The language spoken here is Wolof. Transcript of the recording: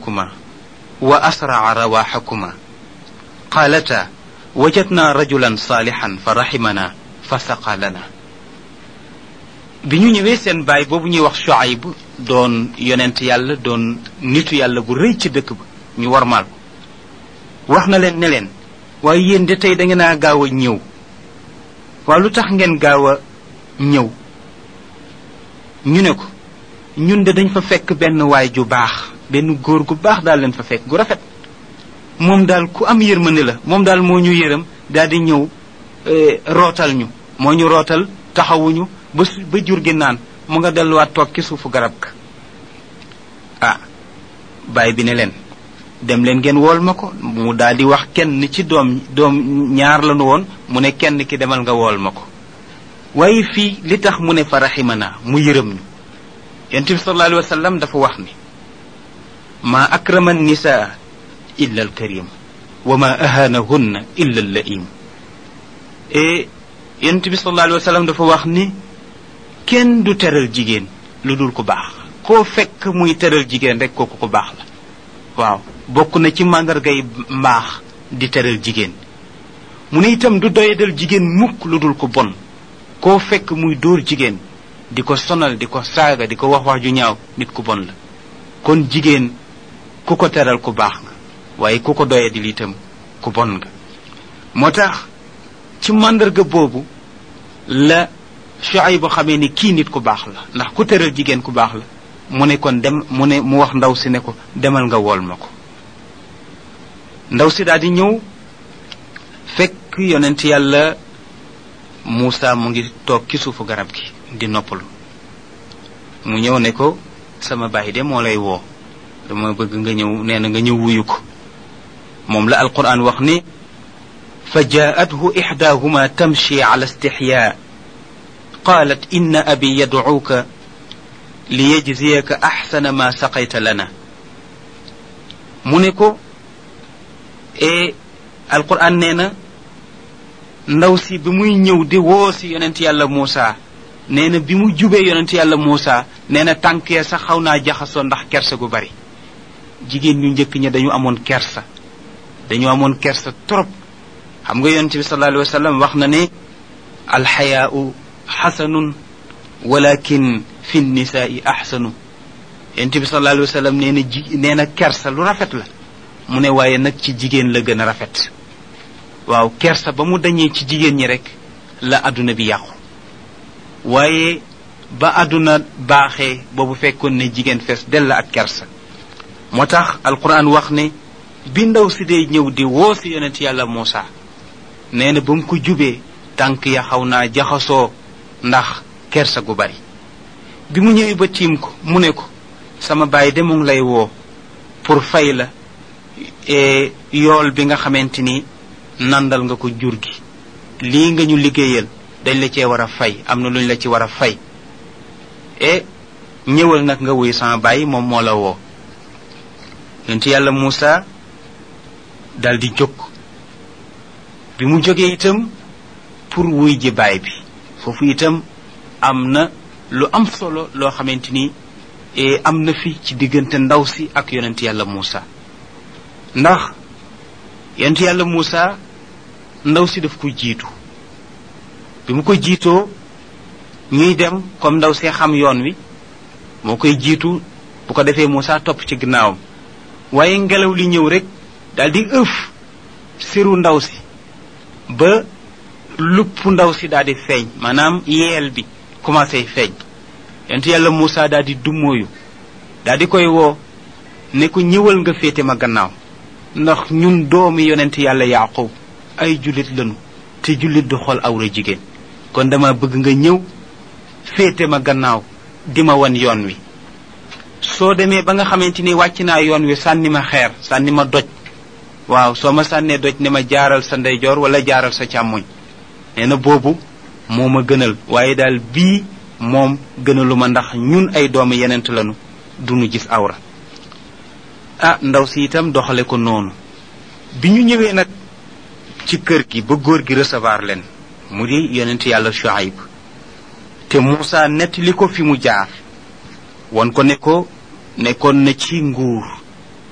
كما وأسرع رواحكما قالتا وجدنا رجلا صالحا فرحمنا فسقى لنا bi ñu ñëwee seen baay boobu ñuy wax Shuayb doon yonent yàlla doon nitu yàlla bu rëy ci dëkk ba ñu warmaal ko wax na leen ne leen waaye yéen de tey da ngeen a gaaw a ñëw waaw lu tax ngeen gaaw a ñëw ñu ne ko ñun de dañ fa fekk benn waay ju baax benn góor gu baax daal leen fa fekk gu rafet moom daal ku am yërmande la moom daal moo ñu yërëm daal di ñëw rootal ñu moo ñu rootal taxawuñu ba ba jur gi naan mu nga delluwaat toog ci suufu garab ga ah baay bi ne leen dem leen ngeen wool ma ko mu daal di wax kenn ci doom doom ñaar lanu woon mu ne kenn ki demal nga wool ma ko waaye fii li tax mu ne fa raximana mu yërëm ñu yonent bi sallallahu alayhi wa sallam dafa wax ni ma akrama nisa illa alkarim wa ma ahanahunna illa allaim e yonent bi sallallahu alayhi wa sallam dafa wax ni kenn du teral jigéen lu dul ku baax koo fekk muy teral jigéen rek kooku ku baax la waaw bokk na ci màndargay mbaax di teral jigéen mu ne itam du doyadal jigéen mukk lu dul ko bon koo fekk muy dóor jigéen di ko sonal di ko saaga di ko wax wax ju ñaaw nit ku bon la kon jigéen ku ko teral ku baax nga waaye ku ko doyadil itam ku bon nga moo tax ci màndarga boobu la Shuayb xamee ni kii nit ku baax la ndax ku teral jigéen ku baax la mu ne kon dem mu ne mu wax ndaw si ne ko demal nga wool ma ko ndaw si daal di ñëw fekk yonent yàlla Muusa mu ngi toog ci suufu garab gi di noppalu mu ñëw ne ko sama baay de moo lay woo dama bëgg nga ñëw nee na nga ñëw wuyu ko moom la alquran wax ni fa jaathu ixdaahuma tamshi ala istixyaa qaalat inna abi yadcuuka liyajziyaka axsana ma saqayta lana mu ne ko e alquran nee na ndaw si bi muy ñëw di woo si yonent yàlla Muusa nee na bi mu jubee yonent yàlla Muusa nee na tànk ya sax xaw naa jaxasoo ndax kersa gu bari jigéen ñu njëkk ña dañu amoon kersa dañu amoon kersa trop xam nga yonent bi sallallahu alayhi wa sallam wax na ne alxayaau xasanun walakin fi nisaai axsanu yonent bi sallallahu alayhi wa sallam nee na ji nee na kersa lu rafet la mu ne waaye nag ci jigéen la gën a rafet waaw kersa ba mu dañee ci jigéen ñi rek la àdduna bi yàqu waaye ba àdduna baaxee boobu fekkoon ne jigéen fees dell ak kersa moo tax alquran wax ne bi ndaw si dee ñëw di woo si yonent yàlla Muusa nee na ba mu ko jubee tànk ya xaw naa jaxasoo ndax kersa gu bari bi mu ñëwee ba tiim ko mu ne ko sama baay de mu ngi lay woo pour fay la yool bi nga xamante ni nandal nga ko jur gi lii nga ñu liggéeyal dañ la cee war a fay am na luñ la ci war a fay e ñëwal nag nga wuy sama baay moom moo la woo yonent yàlla Muusa dal di jóg bi mu jógee itam pour wuy ji baay bi foofu itam am na lu am solo loo xamante ni am na fi ci diggante ndaw si ak yonent yàlla Muusa ndax yonent yàlla Muusa ndaw si daf ko jiitu bi mu ko jiitoo ñuy dem comme ndaw see xam yoon wi moo koy jiitu bu ko defee Muusa topp ci ginnaawam waaye ngelaw li ñëw rek daal di ëf siru ndaw si ba lupp ndaw si daal di feeñ maanaam yeel bi commencé feeñ yonent yàlla Muusa daal di dummóoyu daal di koy woo ne ko ñëwal nga féete ma gannaaw ndax ñun doomi yonent yàlla Yaaqub ay jullit lañu te jullit du xool awra jigéen kon dama bëgg nga ñëw féete ma gannaaw di ma wan yoon wi soo demee ba nga xamante ni wàcc naa yoon wi sànni ma xeer sànni ma doj waaw soo ma sànnee doj ne ma jaaral sa ndeyjoor wala jaaral sa càmmoñ nee na boobu moo ma gënal waaye daal bii moom gënalu ma ndax ñun ay doomu yenent lañu duñu gis awra ah ndaw si itam doxale ko noonu bi ñu ñëwee nag ci kër gi ba góor gi recevoir leen mu di yonent yàlla Shuaib te Muusa nettali ko fi mu jaar won ko ne ko nekkoon na ci nguur